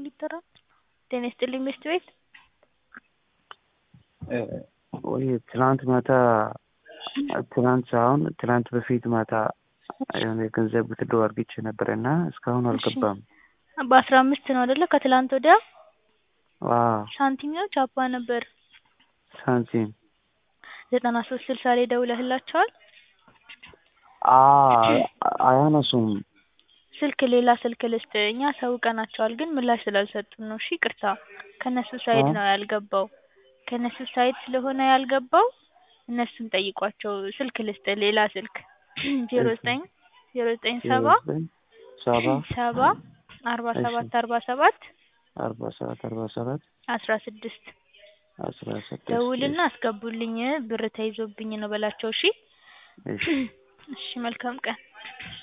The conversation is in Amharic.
ሊጠራ ጤና ይስጥልኝ ሚስት ቤት ወይ ትናንት ማታ ትናንት ሳይሆን ትናንት በፊት ማታ የሆነ የገንዘብ ብትድሮ አድርጌቼ ነበረ እና እስካሁን አልገባም። በአስራ አምስት ነው አይደለ? ከትላንት ወዲያ ዋው ሳንቲም ነው ቻፓ ነበር። ሳንቲም ዘጠና ሶስት ስልሳ ላይ ደውለህላቸዋል? አ- አያነሱም። ስልክ ሌላ ስልክ ልስጥ እኛ አሳውቀናቸዋል ግን ምላሽ ስላልሰጡን ነው። እሺ ይቅርታ ከእነሱ ሳይድ ነው ያልገባው ከእነሱ ሳይድ ስለሆነ ያልገባው እነሱን ጠይቋቸው። ስልክ ልስጥ ሌላ ስልክ ዜሮ ዘጠኝ ዜሮ ዘጠኝ ሰባ ሰባ ሰባ አርባ እሺ። ሰባት አርባ ሰባት አርባ ሰባት አርባ ሰባት አስራ ስድስት አስራ ስድስት ደውልና አስገቡልኝ ብር ተይዞብኝ ነው በላቸው። እሺ እሺ እሺ መልካም ቀን